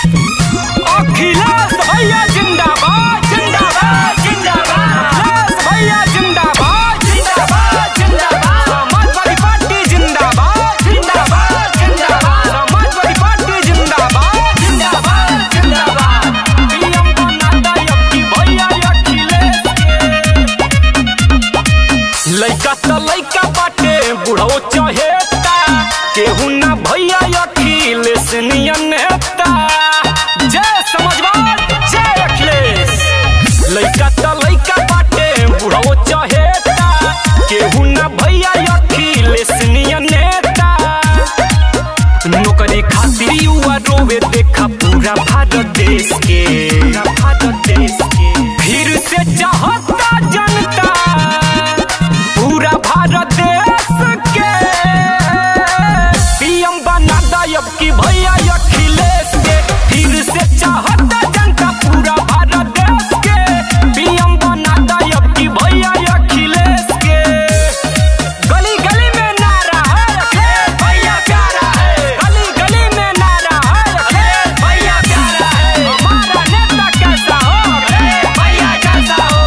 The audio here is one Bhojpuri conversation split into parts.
अखिलेश भैया जिंदाबाद जिंदाबाद जिंदाबाद अखिलेश भैया जिंदाबाद जिंदाबाद जिंदाबाद समाजवादी पार्टी जिंदाबाद जिंदाबाद जिंदाबाद समाजवादी पार्टी जिंदाबाद जिंदाबाद जिंदाबाद पीएम बनाता यक्की भैया अखिलेश के लइका त लइका बाटे बुढ़ो चहेता केहू ना भैया अखिलेश नियन नेता जय समाजवाद जय अखिलेश लइका त लइका बाटे बुढ़ो चहेता केहू ना भैया अखिलेश नियन नेता नौकरी खातिर युवा रोवे देखा पूरा भारत देश के पूरा भारत देश के फिर से चाहता जनता पूरा भारत देश के पीएम बना दायब की भैया अखिलेश के फिर से चाहता जनता पूरा भारत देश के पीएम बना दायब की भैया अखिलेश के गली गली में नारा है अखिलेश भैया प्यारा है गली गली में नारा है अखिलेश भैया प्यारा है हमारा नेता कैसा हो अखिलेश भैया जैसा हो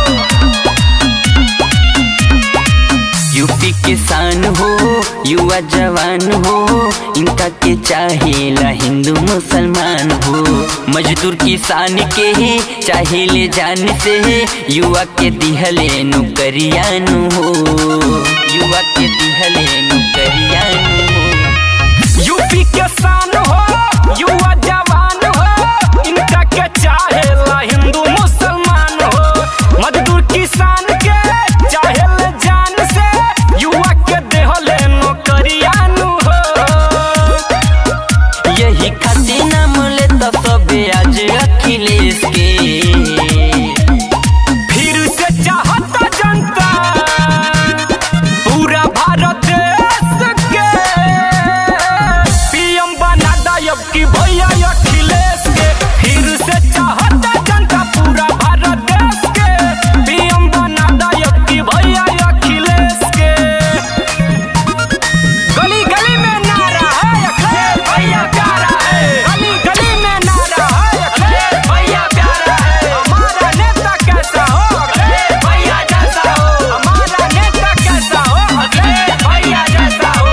यूपी किसान हो युवा जवान हो इनका के चाहेला हिंदू मुसलमान हो मजदूर किसान के ही चाहेले जान से युवा के दिहले नौकरियानु हो युवा के दिहले नौकरियानु हो यूपी के शान हो युवा जवान हो इनका के चाहेला हिंदू मुसलमान हो मजदूर किसान के चाहेल जान से युवा के देहले नौकरियानु हो यही खातिर नाम ले तो सबे आज अखिलेश के फिर से चाहता जनता पूरा भारत देश के पीएम बना दायब की भैया अखिलेश के फिर से चाहता जनता पूरा भारत देश के पीएम बना दायब की भैया अखिलेश के गली गली में नारा है अखिलेश भैया प्यारा है गली गली में नारा है अखिलेश भैया प्यारा है हमारा नेता कैसा हो अखिलेश भैया जैसा हो हमारा नेता कैसा हो अखिलेश भैया जैसा हो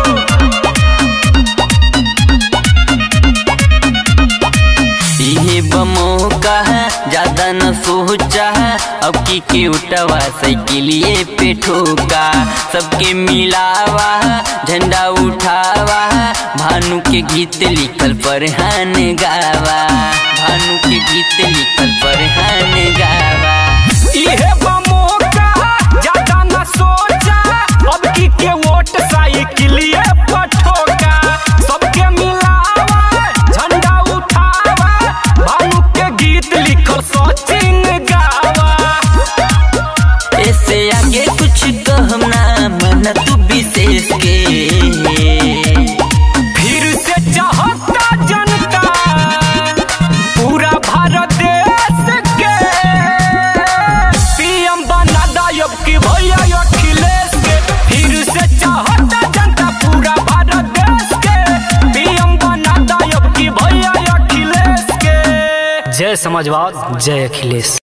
इहे बमो कहा ज्यादा न सोचा अब की के उठवा साइकिलिए पे ठोका सबके मिलावा झंडा उठावा भानु के गीत लिखल परहान गावा भानु के गीत लिखल परहान गावा इहे बमो कहा ज्यादा न सोचा अब की के वोट साइकिलिए पठोका सबके मिलावा झंडा उठावा भानु के गीत लिखल सचिन गावा ऐसे आगे कुछ कहम ना मन तू विशेष के फिर से चाहता जनता पूरा भारत देश के पीएम बना दायब की भैया अखिलेश के फिर से चाहता जनता पूरा भारत देश के पीएम बना दायब की भैया अखिलेश के जय समाजवाद जय अखिलेश